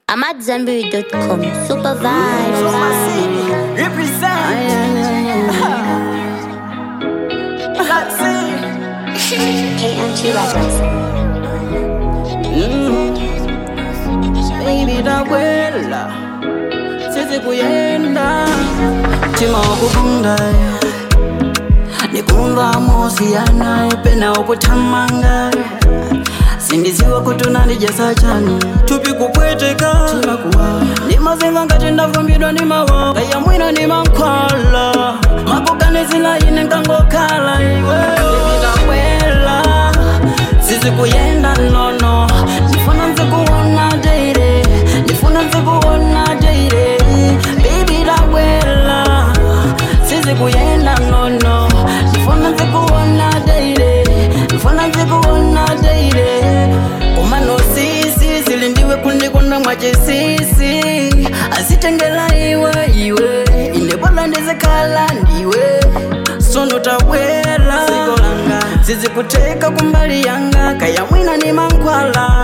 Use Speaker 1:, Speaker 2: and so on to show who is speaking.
Speaker 1: I'm at Zenberry.com. Super vibes.
Speaker 2: Represent. Let's see.
Speaker 1: KMT Records.
Speaker 2: Baby ndakwela sisi kuyenda tima wakukunda nikumva mosiyana pena ukuthamanga sindiziwa kuti unandijesa chani tupi kupweteka ndimazinga ngati ndavumbidwa ndi mawa kaya mwina ndimankhwala makuganizila ine nkangokhala iwe ndakwela sisi kuyenda nono ndifuna nzikuona daire ndifuna nzikuona daire baby ndakwela sisi kuyenda nono ndifuna nzikuona daire ndifuna nzikuona daire umano sisi zilindiwe kundikonda mwachisisi azitengela iwe iwe inebola ndizikhala ndiwe sono tabwela zizikuteka kumbali yanga kaya mwina ni mankhwala